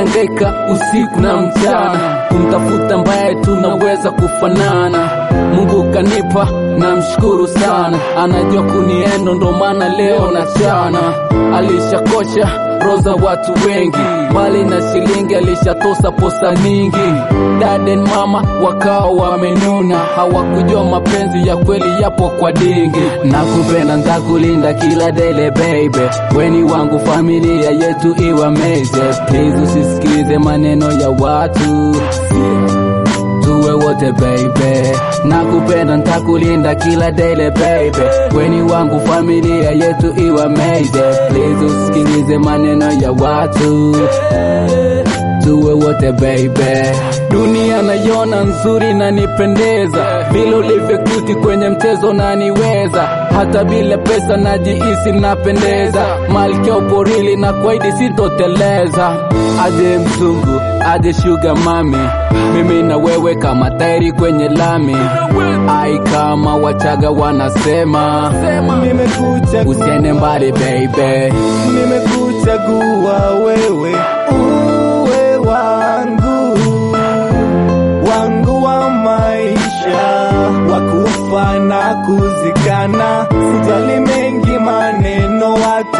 nikiangaika usiku na mchana kumtafuta ambaye tunaweza kufanana. Mungu kanipa, namshukuru sana, anajua kuniendo, ndo maana leo nachana. Alishakosha roho za watu wengi, mbali na shilingi alishatosa posa nyingi. Dad and mama wakawa wamenuna, hawakujua mapenzi ya kweli yapo kwa dingi. Nakupenda ntakulinda kila dele baby, weni wangu, familia yetu iwe meze. Please usisikilize maneno ya watu tuwe wote baby, nakupenda ntakulinda kila dele baby, weni wangu, familia yetu iwe meze. Please usikilize maneno ya watu tuwe wote baby. Dunia naiona nzuri na nipendeza, vile ulivyo cute kwenye mchezo na niweza, hata bila pesa najihisi napendeza, malkia uporili na kwaidi sitoteleza. Aje mzungu, aje sugar mami, mimi na wewe kama tairi kwenye lami, ai kama Wachaga wanasema Nimekuchagua, usiende mbali baby. nimekuchagua wewe uwe wangu wangu wa maisha wa kufa na kuzikana, sijali mengi maneno watu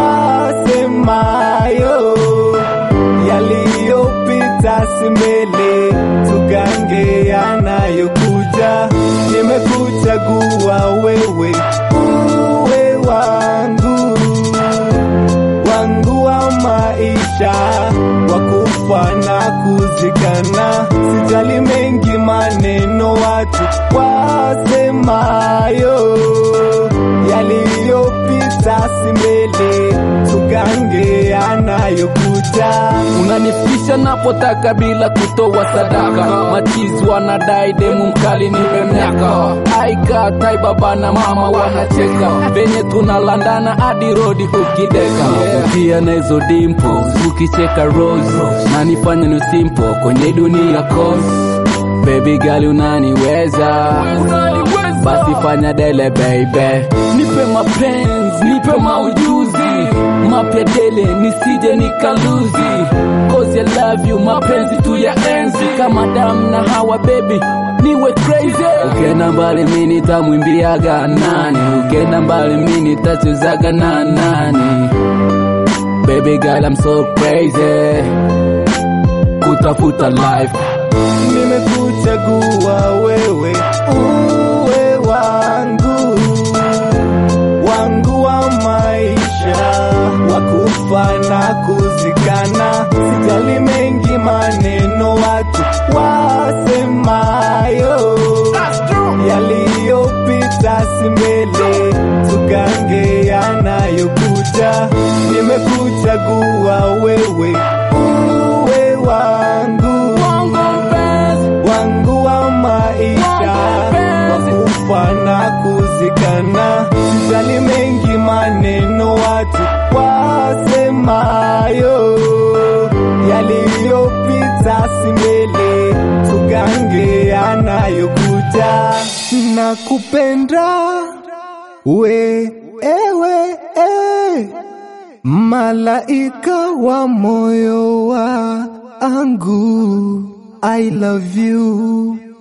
wasemayo, yaliyopita si mbele, tugange yanayokuja. Nimekuchagua wewe uwe wangu wangu wa maisha wa kufa na kuzikana, sijali mengi maneno watu wasemayo, yaliyopita si mbele, tugange yanayokuja. unanifikisha napotaka bila kutoa sadaka. Machizi wanadai demu mkali nipe miaka. Aika tai baba na mama wanacheka venye tunalandana hadi rodi ukideka kutia na hizo dimpo ukicheka rose na nifanya ni simple kwenye dunia cause baby girl unaniweza basi fanya dele baby, nipe mapenzi, nipe maujuzi mapya dele, nisije nikaluzi, cause I love you, mapenzi tu ya enzi kama damu na hawa baby niwe crazy. Ukienda mbali mimi nitamwimbiaga nani, ukienda mbali mimi nitachezaga na nani, baby girl I'm so crazy kutafuta life Nimekuchagua wewe uwe wangu wangu wa maisha wa kufa na kuzikana, sijali mengi maneno watu wasemayo, yaliyopita si mbele, tugange yanayokuja. Nimekuchagua wewe uwe wangu wangu wa maisha wa kufa na kuzikana, sijali mengi maneno watu wasemayo, yaliyopita si mbele, tugange yanayokuja. Nakupenda we ewe e, malaika wa moyo wangu I love you